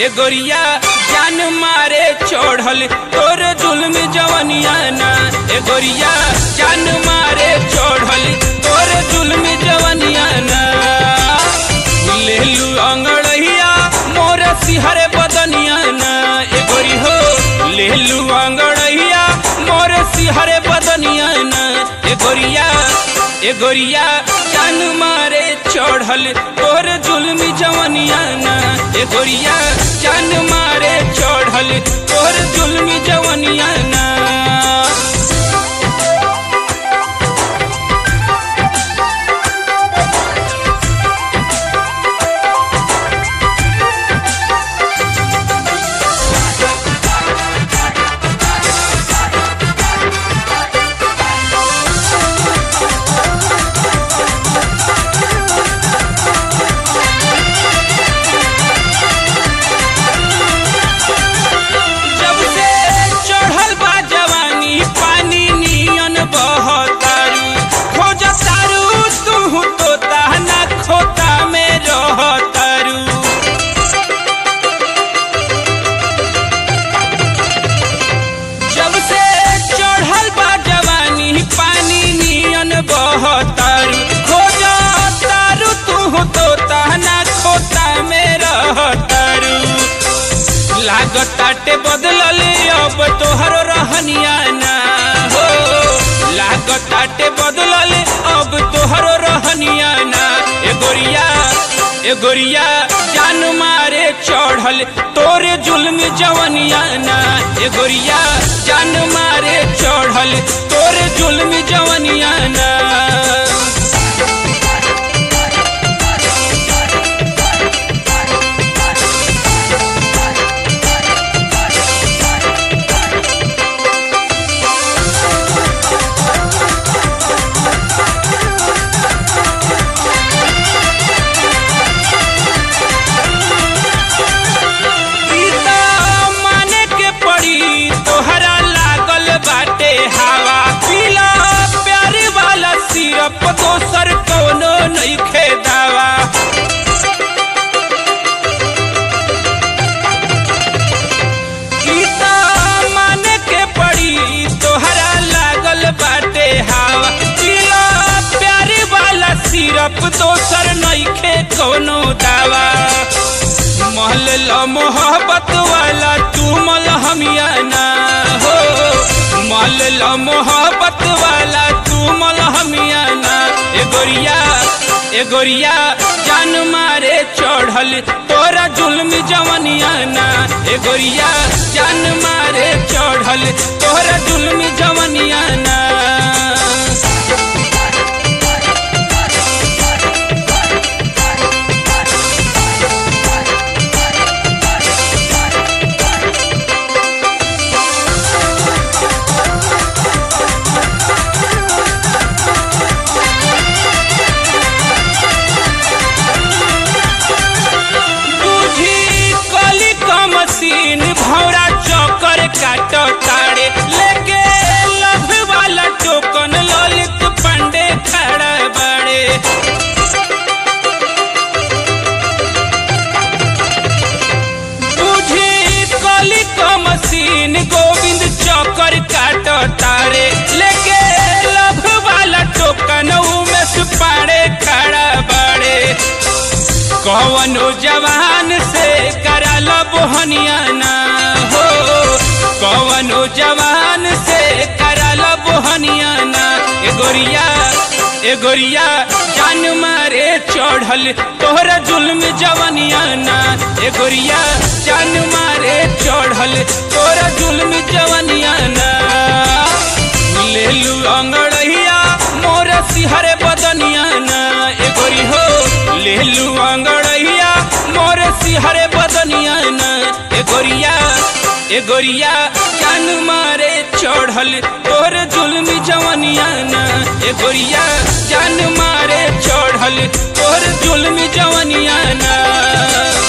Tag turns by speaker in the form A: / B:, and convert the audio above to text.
A: ए गोरिया जान मारे चढ़ल तोर जुल्म जवनिया ना ए गोरिया जान मारे चढ़ल तोर जुल्म जवनिया ना लेलू अंगड़िया मोर सिहर बदनिया ना ए गोरी हो लेलू अंगड़िया मोर सिहर बदनिया ना ए गोरिया ए गोरिया जान मारे चढ़ल तोर जुल्मी जवनिया ना ए गोरिया जान मारे चढ़ल तोर जुल्मी जवनिया ना जब से चढ़ल बा जवानी पानी नियन बहतारू खोज तारू तू तोता ना खोता में रहतारू जब से चढ़ल बा जवानी पानी नियन बहतारू खोज तारू तू तोता ना खोता में रहतारू लागताटे बदलल अब तोहर रहनिया ना हो लागताटे बदलल अब तोहर रहनिया ना ए गोरिया ए गोरिया जान मारे चढ़ल तोरे जुल्म जवनिया ना ए गोरिया जान मारे चढ़ल तोरे जुल्म जवनिया ना सीता माने के पड़ी तोहरा लागल बाटे हवा पीला प्यार वाला सिरप दोसर कोनो नइखे दावा सीता माने के पड़ी तोहरा लागल बाटे हवा पीला प्यार वाला सिरप दोसर नइखे कोनो दावा महल ला मोहब्बत वाला तू मल हमिया ना हो महल ला मोहब्बत वाला तू मल हमिया ना ए गोरिया ए गोरिया जान मारे चढ़ल तोरा जुल्म जवनिया ना ए गोरिया जान मारे चढ़ल तोरा जुल्म जवनिया ना तुझी कली का मशीन भौरा चौकर काट ताड़े लेके लभ वाला टोकन ललित पंडे खड़ा बड़े तुझी कली का मशीन गोविंद चौकर काट तारे लेके लभ वाला टोकन उमेश पाड़े खड़ा बड़े कौनो जवान से करल बोहनिया ना हो कौनो जवान से करल बोहनिया ना ए गोरिया ए गोरिया जान मारे चढ़ल तोहरा जुल्म जवनिया ना ए गोरिया जान मारे चढ़ल तोहरा जुल्म जवनिया ना लेलू अंगड़िया मोर सिहर बदनिया ना ए गोरी हो लेलू अंगड़िया मोर सिहर बदनिया ना ए गोरिया ए गोरिया जान मारे चढ़ल तोर जुल्म जवनिया ना ए गोरिया जान मारे चढ़ल तोर जुल्म जवनिया ना